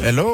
hello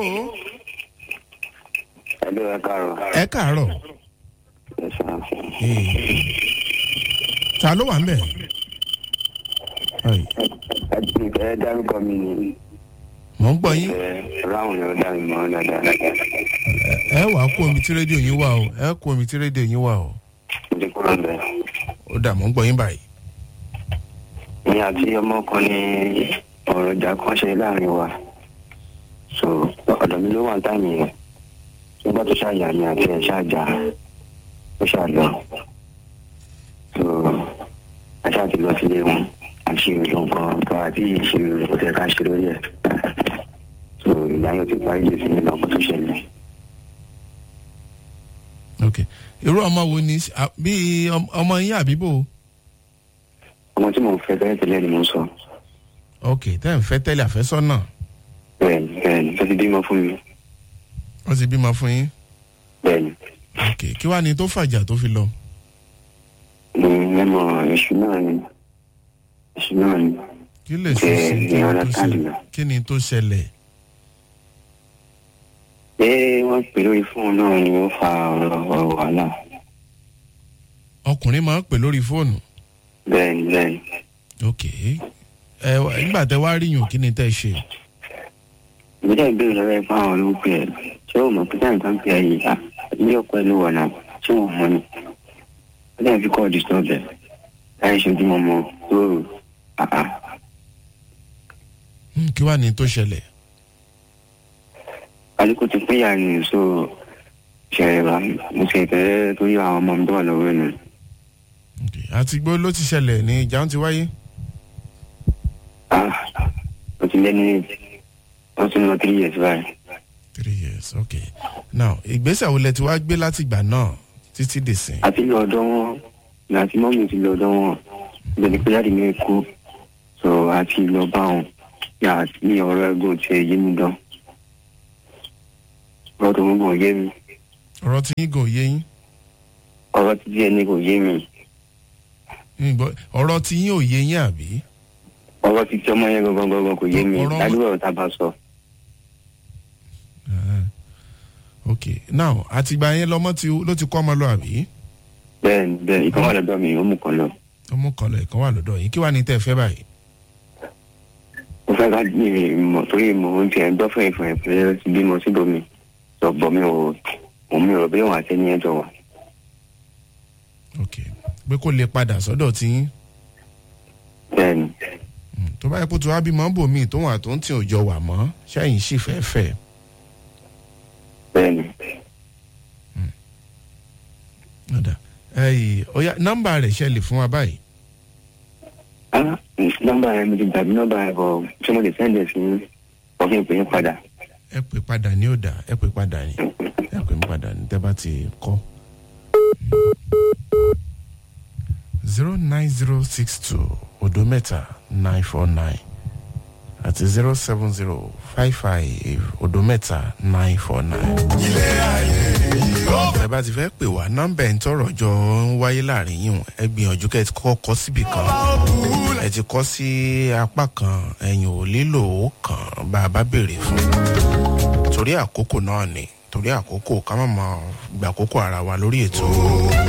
Ẹ̀lú ẹ káàárọ̀. ẹ káàárọ̀ Ẹ ṣeun. Ee. ta ló wà ń bẹ̀. Ai, Ẹ ti fẹ́ dárúkọ mi ni mò ń gbọ́ yín ẹ ráhùn ni ó dá mi mọ́ dáadáa. ẹ wàá kó omi tí rédíò yín wà o ẹ kó omi tí rédíò yín wà o Mo ti kúrò ń bẹ̀. ó dà mò ń gbọ́ yín báyìí. Ní àti ọmọ kan ní ọ̀rọ̀ ìjà kan ṣe láàrin wa. So ọ̀dọ̀ mi ló wà ní táìmì yẹn. Tí wọ́n bá tó ṣàyà mi àti ẹ̀ ṣáàjà ó ṣàlọ́. So aṣáà ti lọ sílé wọn. Àṣe ìlú nǹkan tó àti ìṣirò kò tẹ̀ ká ṣe lórí ẹ̀. So ìgbà yóò ti parí lè sí nínú ọkọ̀ tó ṣẹlẹ̀. ok irú ọmọ wo ni à- bí ọm- ọmọ yín àbíbò ọmọ tí mo fẹ́ tẹ́lẹ̀ tẹ́lẹ̀ ni mo sọ. ok tẹ́ ń fẹ́ tẹ́lẹ̀ àfẹ́sọ́nà bẹ́ẹ̀ni bẹ́ẹ̀ni tó ti bímọ fún mi. wọ́n ti bímọ fún yín bẹ́ẹ̀ni ok kí wàá ní tó fàjà tó fi lọ. mo mẹ́mọ èṣù náà ni èṣù náà ni. kí lè ṣe Bẹ́ẹ̀ sí ni, kí ni ọ̀rọ̀ tó káàdì ṣẹlẹ̀ náà. kí ni tó ṣẹlẹ̀. pé wọ́n pè lórí fóònù náà ni ó fa ọ̀rọ̀ ọ̀rọ̀ wàhálà. ọkùnrin máa ń pè lórí fóònù bẹ́ẹ̀ni bẹ́ẹ̀ni. ok ẹ wá- nígbà tẹ wá ríyùn kí ni tẹ ṣe. ìgbésẹ̀ ìbéèrè lọ́wọ́ ẹ̀ fún àwọn olówó pé ẹ̀ ṣé o mọ̀ pé táyà kan pè é yìí à ilé ọkọ ẹ̀ ló wà náà ṣé wọ́n mọ̀ ni. ó dẹ̀ fi kọ́ disturb ẹ̀ láì ṣojúmọ́ mọ́ lóru àá. Hmm, kí wàá ní tó ṣẹlẹ̀. aliko ti pín yàrá ni so ṣẹlẹ̀ bá mo ṣe ìfẹ́ torí àwọn ọmọ mi tó wà lọ́wọ́ ẹ̀ nù. ok àti gbó ló ti ṣẹlẹ̀ ní ìjà ń ti wáyé. Ah, ó ti lé ní ó ti ń lọ three years báyìí. three years ok now ìgbésẹ̀ wo lẹ ti wá gbé láti ìgbà náà títí dìsín. àti lọ ọ̀dọ̀ wọn ní àti mọ́mí ti lọ ọ̀dọ̀ wọn ìbẹ̀ni pé láti ní kú so àti lọ bá wọn yà ní ọ̀rọ̀ ẹ̀gbọ́n tí ẹ yé mi dán. ọ̀rọ̀ tó ń bọ̀ yé mi ọ̀rọ̀ tí yín gò yé yín ọ̀rọ̀ tí díẹ̀ ní kò yé mi Yín gbọ́- ọ̀rọ̀ tí yín ò yé yín àbí. ọ̀rọ̀ tí tí ọmọ yẹn gangan gangan kò yé mi Ọ̀rọ̀- ládùúgbò ọ̀rọ̀ tá a bá sọ. Ah, ok now àtìgbà yẹn lọmọ tí ló ti kọ́ ọmọ lọ àbí. bẹ́ẹ̀ni bẹ́ẹ̀ ìkan wà lọ́dọ̀ mi ó mú kan lọ. ọmọ kan lọ ìkan wà lọ́dọ̀ yín kí wàá ní tẹ́ ẹ fẹ́ báyìí. mo fẹ́ ká ní ìmọ̀ torí mo ń tiẹ̀ gbọ́ fún ìfọ̀ ìpínlẹ̀ ó ti bímọ síbòmí sọ̀gbọ́ mi ò mo mi ò bí wọn àti ẹni ẹjọ́ wà. ok pé kó lè padà sọ́dọ̀ tí yín. bẹ́ẹ̀ni Hmm, tó bá yẹ kó tó wá bímọ ń bò míì tóun àtúntì òjò wà mọ́ ṣẹ́yìn sì fẹ́ fẹ́. bẹ́ẹ̀ni ọ̀dà ẹ̀yìn ọ̀yà nọ́mbà rẹ̀ ṣe lè fún wa báyìí. ah nọ́mbà yẹn mi ti gbàgbé nọ́mbà yẹn bọ̀ ṣé mo lè sẹ́ndẹ̀ sí ọ̀gbìn ìpè yín padà. ẹ pè padà ní ọ̀dà ẹ pè padà ní ẹ pè mí padà ní tẹ́ bá ti kọ́. zero nine zero six two odo mẹ́ta nine four nine àti zero seven zero five five odo mẹ́ta nine four nine. ẹ bá ti fẹ́ pè wá nọ́mbà ẹ̀ ń tọrọ jọ ń wáyé láàrin yìí wọn ẹ gbìyànjú kẹ́ ẹ ti kọ́ kọ́ síbì kan ẹ ti kọ́ sí apá kan ẹ̀yìn ò lílò ó kàn bá a bá béèrè fún torí àkókò náà ni torí àkókò ká má máa gbà àkókò ara wa lórí ètò